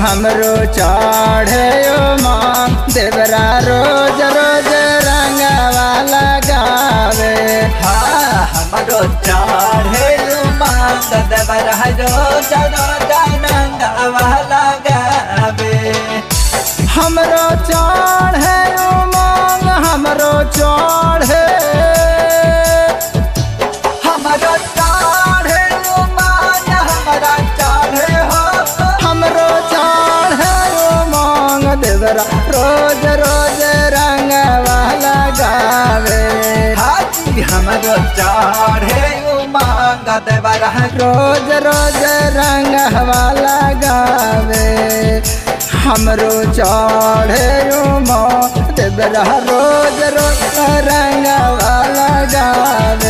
हमरो चढ़े माँ देवरा रोज रोज रंगवा लगावे हाँ हमरो चढ़े मांग देवर हरो जरो जानंगवा लगावे हमरो चढ़े मांग हमरो चढ़े हमरो चढ़े मांग हमरा चढ़े हो हमरो चढ़े मांग देवरा रोज रोज रंगवा लगावे हाजी हमरो चढ़े मांग देवर हरो रोज रोज रंगवा लगावे हमरो चढ़े माँ देवरा रोज रोज रंगवा लगावे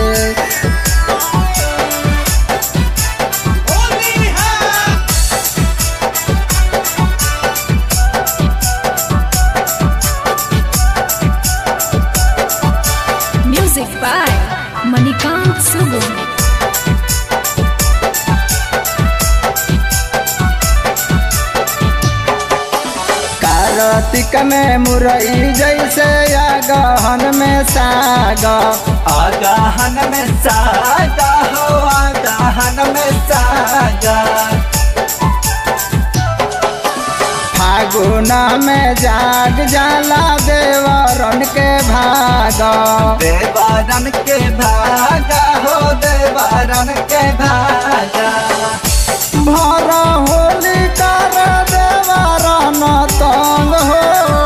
Music by Manikant Sugun. Kartik में मुरई जैसे या गहन में सागा आगाहन में सागा हो आगाहन में सागा फागुना में जाग जाला देवरन के भागा देवारन के भागा हो देवारन के भागा भरा होली कर देवरन तंग हो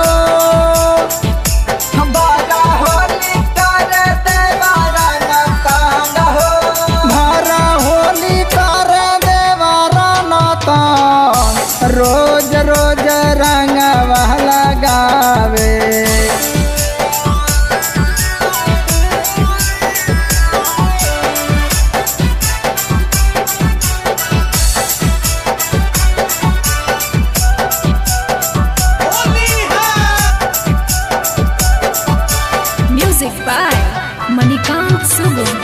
बारा होली कर देवारन तांग हो भरा होली कर देवरन तंग रोज रोज रंगवा लगावे Music by Manikant Sugun.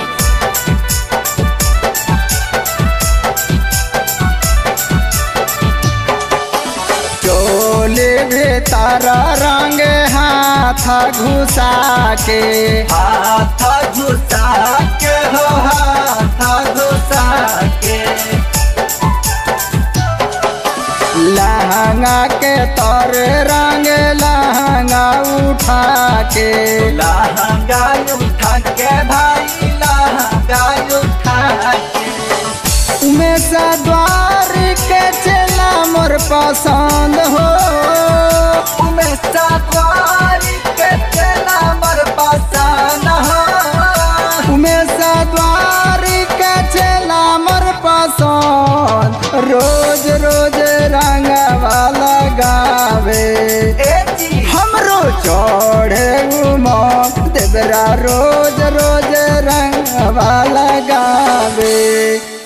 चोली भीतर रंग हाथ घुसा के हाथ घुसा के हो हाथ घुसा के लहंगा के तर रंग लहंगा उठा के लहंगा उठा के भाई लहंगा उठा के उमेश द्वार के चला मोर पसंद हो उमें सवारी के चला मर पसान हो उमेश द्वार के चला मोर पसंद रोज रोज रंगवा लगावे ए जी हमरो चढ़े उमा देवरा रोज रोज रंगवा लगावे